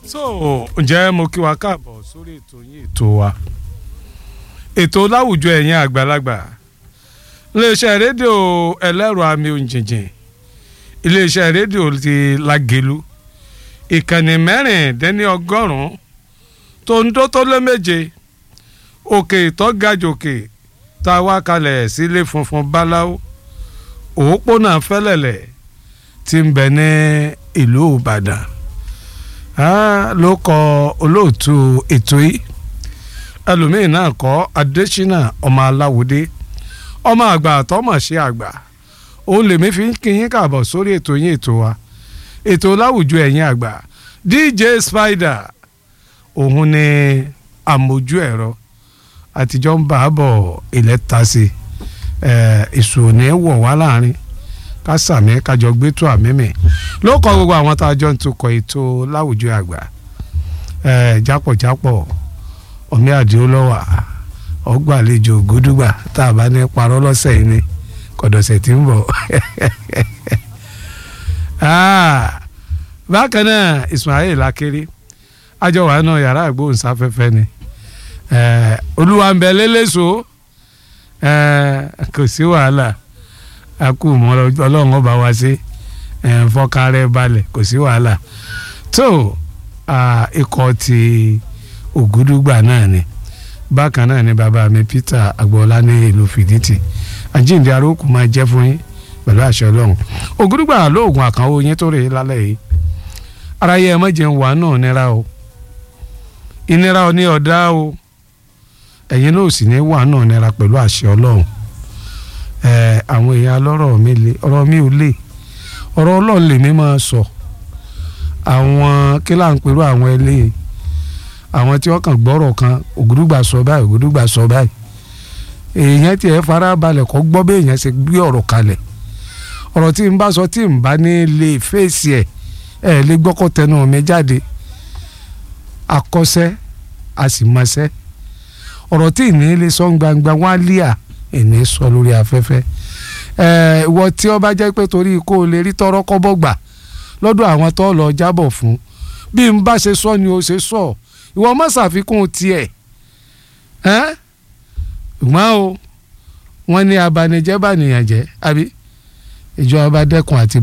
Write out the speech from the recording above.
so ǹjẹ́ mo kí wa káàbọ̀ sórí ètò yín ètò wa ètò láwùjọ ẹ̀yin àgbàlagbà iléeṣẹ́ rédíò ẹlẹ́rọ àmì òǹjìnjìn iléeṣẹ́ rédíò ti Lágelú ìkànnì mẹ́rìndínní ọgọ́rùn-ún tó ń dó tó lé méje òkè ìtọ́gàjòkè tá a wá kalẹ̀ sílé funfun báláwo òpópónà fẹ́lẹ̀lẹ̀ tí ń bẹ ní ìlú Ìbàdàn ló kọ olóòtú ètò yìí ẹlòmíín náà kọ Adésínà ọmọ aláwòdé ọmọ àgbà àtọmọṣe àgbà òun lèmi fi ń kí yín káàbọ̀ sórí ètò yín ètò wa ètò láwùjọ ẹ̀yin àgbà DJ Spider òun ni àmójú ẹ̀rọ àtijọ́ ń bá a bọ̀ ilẹ̀ ta sí èso ò ní wọ̀ wá láàrin ká sàmì kájọ gbé tó àmì mi ló kọ gbogbo àwọn tá a jọ ń tukọ̀ ètò láwùjọ àgbà jápọ̀jápọ̀ ọ̀mí àdìo lọ́wà ọgbàlejò gúdúgbà tá a bá ní parọ́ lọ́sẹ̀ yìí ni kọ̀dọ̀sẹ̀ tí ń bọ̀ bákan náà Ismail Akéré àjọwà náà yàrá àgbóhùnsáfẹ́fẹ́ ni olúwa ń bẹ lélẹ́sọ kò sí wàhálà a kú mọ́ ọlọ́run ọba wa sí fọkàrẹ́ balẹ̀ kò sí wàhálà tó ikọ̀ ti ògúdúgbà náà ni bákan náà ni bàbá mi Peter agboola ní ìlú fìdítì àjíǹde arókù máa jẹ́ fún yín pẹ̀lú àṣẹ ọlọ́run ògúdúgbà lóògùn àkànwó yín tó rè é lálẹ́ yìí ara yẹ ẹ mọ̀jẹ̀ ń wà náà nira o ìnira ò ní ọ̀dá o ẹ̀yin náà sì ní wà náà nira pẹ̀lú àṣẹ ọlọ́run àwọn èèyàn alọ́rọ̀ mi le ọ̀rọ̀ mi ò le ọ̀rọ̀ ọlọ́run lèmi máa sọ àwọn kílà ń pẹ̀lú àwọn ẹlẹ́yìn àwọn tí wọ́n kàn gbọ́rọ̀ kan ògùdùgbà sọ báyìí ògùdùgbà sọ báyìí èèyàn tiẹ̀ farabalẹ̀ kọ́ gbọ́ bí èèyàn ṣe gbé ọ̀rọ̀ kalẹ̀ ọ̀rọ̀ tí n bá sọ tí n bá ní lè fèsì ẹ̀ ẹ̀ lè gbọ́kọ̀ tẹnu mi jáde akọ́ṣẹ́ àsìmọ́ṣẹ́ ọ̀rọ̀ tí ìní lè sọ gbangba wọn á lé à ìní sọ lórí afẹ́fẹ́ ẹ̀ ìwọ tí ó bá jẹ́ pé torí kó o lè rí tọrọ kọ́bọ̀ gbà lọ́dọ̀ àwọn tó lọ jábọ̀ fún bí n bá ṣe sọ ni o ṣe sọ ìwọ má ṣàfikún tiẹ̀ ẹ́ ṣùgbọ́n o wọ́n ní abanijẹ́ bànìyàn jẹ́ àbí ìjọba dẹ́kun àti